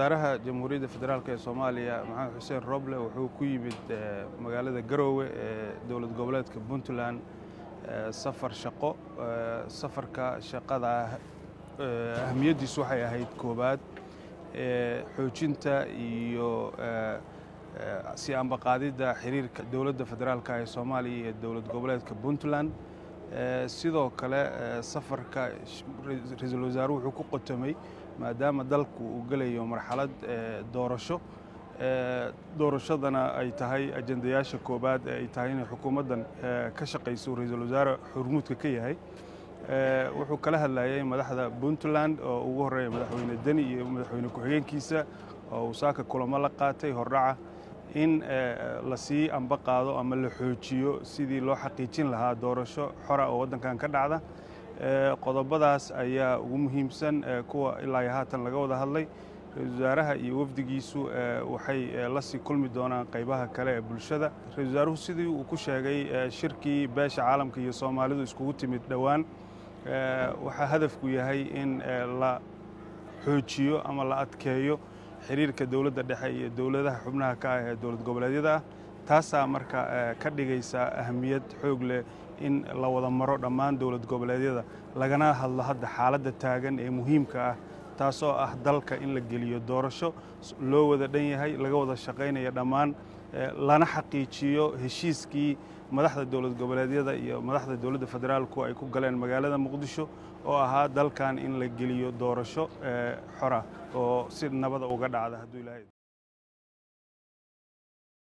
wasaaraha jamhuuriyadda federaalk ee soomaaliya maxamed xuseen roble wuxuu ku yimid magaalada garoowe ee dowlad goboleedka puntland safar shaqo safarka shaqada ahamiyaddiisu waxay ahayd koowaad xoojinta iyo si ambaqaadidda xiriirka dowladda federaalk ee soomaaliya iyo dowlad goboleedka puntland sidoo kale safarka ra-iisul wasaaruhu wuxuu ku qotomay maadaama dalku uu gelayo marxalad doorasho doorashadana ay tahay ajendayaasha koobaad ee ay tahay inay xukuumaddan ka shaqayso ra-iisul wasaare xurmuudka ka yahay wuxuu kala hadlayay madaxda puntland oo ugu horreeya madaxweyne deni iyo madaxweyne ku-xigeenkiisa oo uu saaka kulamo la qaatay hordhaca in la sii amba qaado ama la xoojiyo sidii loo xaqiijin lahaa doorasho xora oo waddankan ka dhacda qodobadaas ayaa ugu muhiimsan kuwa ilaa iyo haatan laga wada hadlay ra-iisul wasaaraha iyo wafdigiisu waxay la sii kulmi doonaan qaybaha kale ee bulshada ra-isul wasaaruhu sidii uu ku sheegay shirkii beesha caalamka iyo soomaalidu iskugu timid dhowaan waxaa hadafku yahay in la xoojiyo ama la adkeeyo xiriirka dowladda dhexe iyo dowladaha xubnaha ka ah ee dowlad goboleedyada ah taasaa marka ka dhigaysa ahamiyad xoog leh in la wada maro dhammaan dowlad goboleedyada lagana hadlo hadda xaaladda taagan ee muhiimka ah taasoo ah dalka in la geliyo doorasho loo wada dhan yahay laga wada shaqaynaya dhammaan lana xaqiijiyo heshiiskii madaxda dowlad goboleedyada iyo madaxda dowladda federaalku ay ku galeen magaalada muqdisho oo ahaa dalkan in la geliyo doorasho xora oo si nabada uga dhacda hadduu ilaahay